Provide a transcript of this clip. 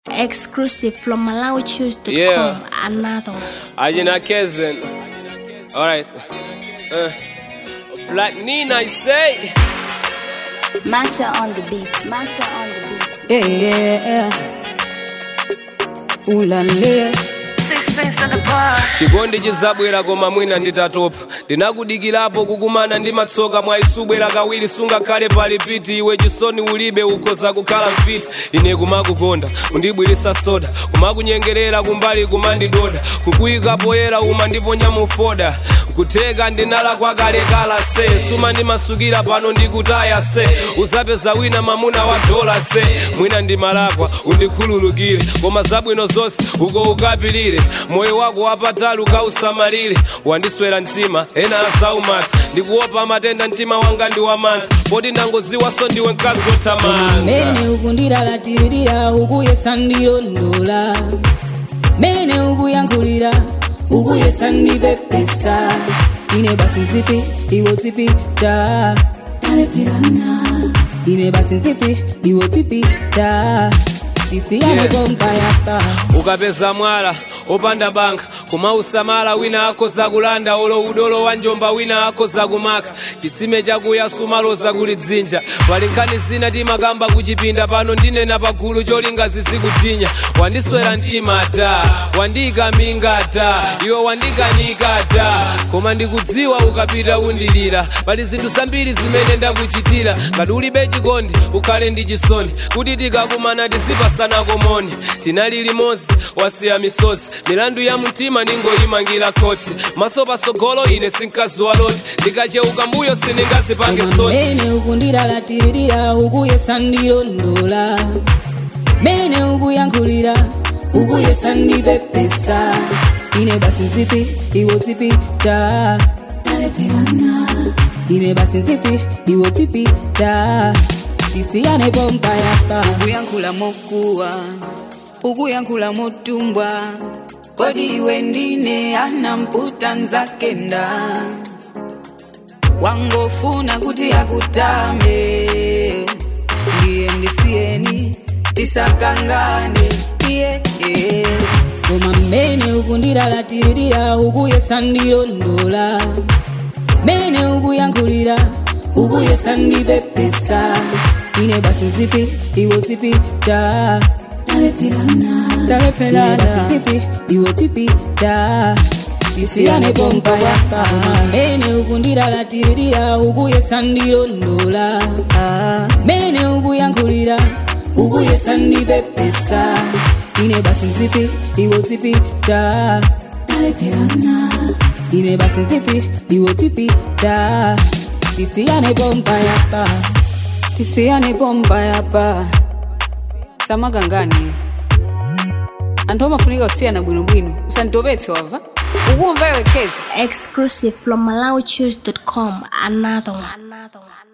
Exclusive from MalawiChoose.com. Yeah. Another one. Ajina Kezen. Alright. Uh. Black Nina, I say. Masha on the beat. Masha on the beat. Yeah, yeah, yeah. Ooh la la. chikondi chizabwera koma mwina nditatopa ndinakudikirapo kukumana ndi matsoka mwaisubwera kawiri sungakhale pali piti iwe chisoni ulibe ukhoza kukhala mfiti ine kumakukonda undibwirisa soda kumakunyengerera kumbali kumandidoda kukuyika poyera uma ndiponya mufoda kutheka ndinala kwakalekala se suma ndimasukira pano ndikutaya se uzapeza wina mamuna wa dola se mwina ndimalakwa undikhululukire koma zabwino zonse uko ukapilire moyo wako wapatali ukausamalire wandiswera mtima ena asaumata ndikuopa matenda mtima wanga ndi wamantha poti ndangoziwaso ndiwe mkazi othamanga mene ukundilalatirira ukuyesa ndilondola mene ukuyankhulira ukuyesa ndipepesa ine basi ntsipi iwo tsipi ta talepherana ine basi ntsipi iwo tsipi ta tisiyane Yeah. pompayapa ukapeza mwala opanda banka kumausamala wina akhoza kulanda olo udolo wa njomba wina akhoza kumaka chitsime chakuya sumaloza kuli dzinja pali nkhani zina timakamba kuchipinda pano ndinena pagulu cholinga zizikutinya wandiswera mtima ta wandiyikaminga ta iwe wandikanika ta koma ndikudziwa ukapita undilira pali zinthu zambiri zimene ndakuchitira ngati ulibe chikondi ukhale ndi chisoni kuti tikakumana tizipasana komoni tinali limodzi wasiya misozi milandu ya mtima ningoyimangira khoti maso pasogolo ine sinkazi waloti ndikacheuka mbuyo siningazipange soni mene ukundilalatirira ukuyesa ndilondola mene ukuyankhulira ukuyesa ndipepesa ine basi ntsipi iwo tsipi ta talepherana ine basi ntsipi iwo tsipi ta tisiyane pompayapa ukuyankhula mokuwa ukuyankhula motumbwa kodi iwe ndine anamputa nzakenda wangofuna kuti akutame ndiye ndisiyeni tisakangane iye iye. koma mmene ukundilalatirira ukuyesa ndilondola mene ukuyankhulira ukuyesa ndipepesa ine basi ntsipi iwo tsipi ta talepherana Talepherana. Ine basi ntsipi iwo tsipi ta tisiyane pompayapa koma mmene ukundilalatirira ukuyesa ndilondola mene ukuyankhulira ukuyesa ndipepesa ine basi ntsipi iwo tsipi ta talepherana ine basi ntsipi iwo tsipi ta tisiyane pompayapa tisiyane pompayapa samakangani anthu amafunika kusiyana bwinobwino usanditopetse wava ukumva iwe kezi Exclusive from MalawiChoose.com. Another one. Another one.